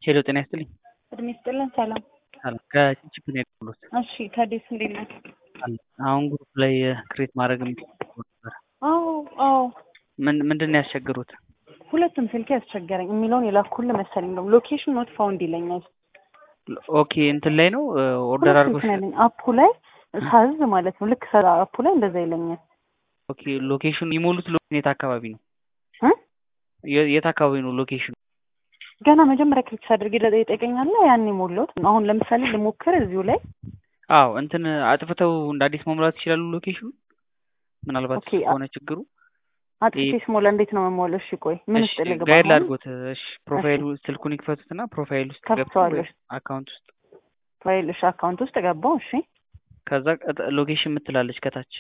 ሄሎ ጤና ይስጥልኝ። እድሜ ይስጥልን። ሰላም። ሰላም ከችፕ ነው የደወልኩት። እሺ ከዴስ እንዴት ነህ? አሁን ግሩፕ ላይ ክሬት ማድረግ የምትችሉ ነበር። አዎ አዎ ምን ምንድን ነው ያስቸግሩት? ሁለቱም ስልክ ያስቸገረኝ የሚለውን የላኩልህ መሰለኝ ነው። ሎኬሽን ኖት ፋውንድ ይለኛል። ኦኬ እንትን ላይ ነው ኦርደር አድርጎ ሁለቱም ያለኝ አፑ ላይ ሳዝ ማለት ነው። ልክ ሰራ አፑ ላይ እንደዛ ይለኛል። ኦኬ ሎኬሽኑ የሞሉት ሎኬሽን የት አካባቢ ነው? እ? የ- የት አካባቢ ነው ሎኬሽኑ? ገና መጀመሪያ ክሊክ ሳድርግ ይጠይቀኛል። ያኔ ሞላሁት። አሁን ለምሳሌ ልሞክር እዚሁ ላይ አዎ እንትን አጥፍተው እንደ አዲስ መሙላት ይችላሉ ሎኬሽኑ ምናልባት ኦኬ፣ እሱ ከሆነ ችግሩ አጥቼ ስሞላ እንዴት ነው መሞላው? እሺ ቆይ ምን እሺ ውስጥ ልግባ? ጋይድ አሁን ላድርጎት እሺ ፕሮፋይሉ ስልኩን ይክፈቱትና ፕሮፋይል ውስጥ ገብተው ከፍተዋለሁ። አካውንት ውስጥ ፋይል እሺ፣ አካውንት ውስጥ ገባው። እሺ ከዛ ቀጥ- ሎኬሽን የምትላለች ከታች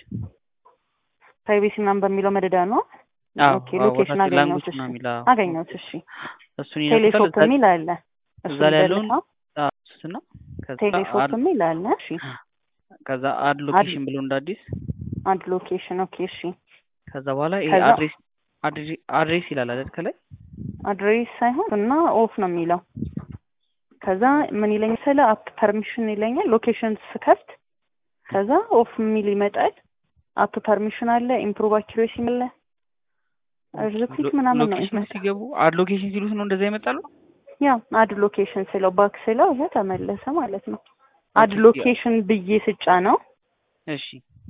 ፕራይቬሲ ምናምን በሚለው መደዳ ነው። አዎ ኦኬ አዎ ሎኬሽን ወታች አገኘሁት። ላንጉጅ እሺ ነው የሚለው አዎ። አገኘሁት። እሺ እሱን ይነኩታል ቴሌሾፕ እዛ የሚል አለ። እዛ እሱን ላይ ያለውን ደልተው አዎ፣ እሱና ከዛ ቴሌሾፕ አድ የሚል አለ። እሺ ከዛ አድ ሎኬሽን ብሎ እንደ አዲስ አንድ ሎኬሽን ኦኬ። እሺ ከዛ በኋላ ይሄ ከዛ አድሬስ አድሬ- አድሬስ ይላል አይደል ከላይ አድሬስ ሳይሆን እና ኦፍ ነው የሚለው። ከዛ ምን ይለኝ ስለ አፕ ፐርሚሽን ይለኛል። ሎኬሽን ስከፍት ከዛ ኦፍ የሚል ይመጣል። አፕ ፐርሚሽን አለ፣ ኢምፕሩቭ አኪሬሲ አለ፣ ሪፒት ምናምን ነው ሎኬሽን ይመጣል። ሲገቡ አድ ሎኬሽን ሲሉት ነው እንደዛ ይመጣሉ ያ አድ ሎኬሽን ስለው ባክ ስለው ይሄ ተመለሰ ማለት ነው። አድ ኦኬ ሎኬሽን ብዬ ስጫ ነው እሺ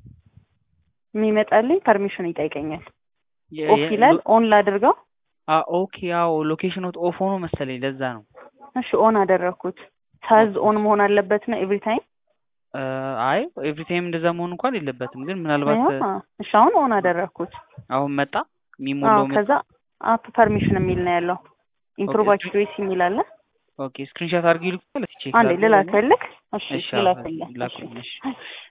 የሚመጣልኝ ፐርሚሽን ይጠይቀኛል። የ- ኦፍ የ- ይላል። ሎ- ኦን ላድርገው። አ ኦኬ አዎ ሎኬሽን ኦፍ ሆኖ መሰለኝ ለዛ ነው እሺ ኦን አደረግኩት። ሳዝ ኦን መሆን አለበት ነው ኤቭሪ ታይም። እ፣ አይ ኤቭሪ ታይም እንደዛ መሆን እንኳን የለበትም ግን ምናልባት እ፣ እሺ አሁን ኦን አደረግኩት። አሁን መጣ አዎ የሚሞላው መጣ ከዛ አፕ ፐርሚሽን የሚል ነው ያለው። ኢምፕሩቭ ኦኬ አኪሬሲ የሚል አለ። ኦኬ ስክሪንሾት አድርጊ ልኩ ቼክ አንዴ ላድርገው ልላክልህ። እሺ እሺ አዎ ልላክልህ። እሺ ላኩልኝ እሺ እሺ